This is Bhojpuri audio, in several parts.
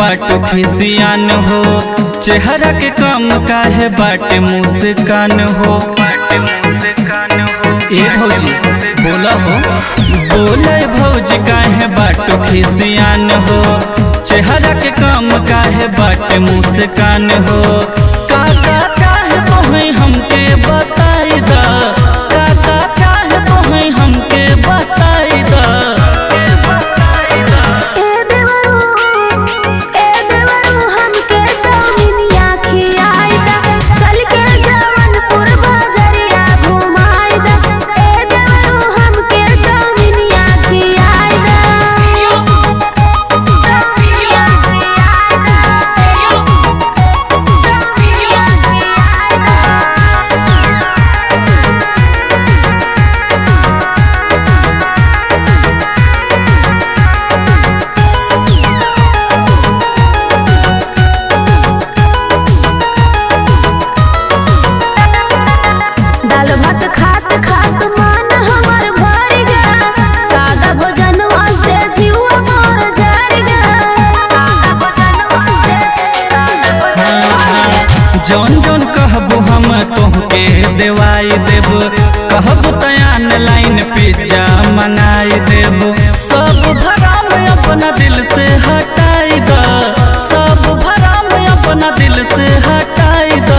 बाटो खिसियान हो चेहरा के कम काहे बाटे मुस्कान हो ए भौजी बोला हो बोले भौजी काहे बाटो खिसियान हो चेहरा के कम काहे बाटे मुस्कान हो काका चाहे तोहे हमके बताई दा काका चाहे तोहे हमके बताई दा ए देवरू ए देवरू हमके चौमिनिया खियाई दा चल के जवनपुर बाजरिया घुमाई दा ए देवरू हमके चौमिनिया खियाई दा चौमिनिया खियाई दा चौमिनिया खियाई दा दाल भात खात खात मन हमर भर गया सादा भोजनवा से जीवा मोर जर गया सादा भोजनवा से सादा भोजनवा से जौन जौन कहबो हम तोहके देवाई देब कहबो तयान लाइन पिज्जा मंगाई देब सब भराम अपना दिल से हटाई द सब भराम अपना दिल से हटाई द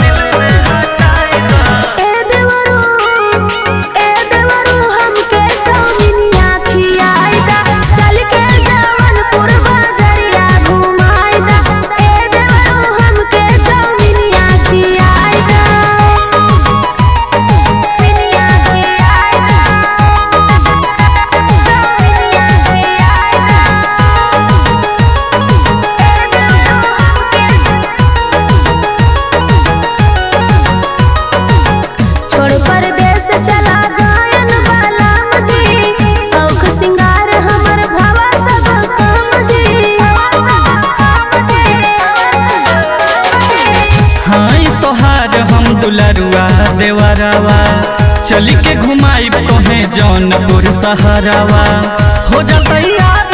ए देवरू ए देवरू हमके चौमिनिया खियाई दा चल के जवनपुर बाजरिया घुमाई दा ए देवरू हमके चौमिनिया खियाई दा चौमिनिया खियाई दा चौमिनिया खियाई दा ए देवरू छोड़ परदेस चला गायन वाला मुझे शौक सिंगार हमर भावा सब काम जी हाय तोहार हम दुलरुआ देवरवा चली के घुमाई तोहे जौनपुर सहरवा हो जा तैयार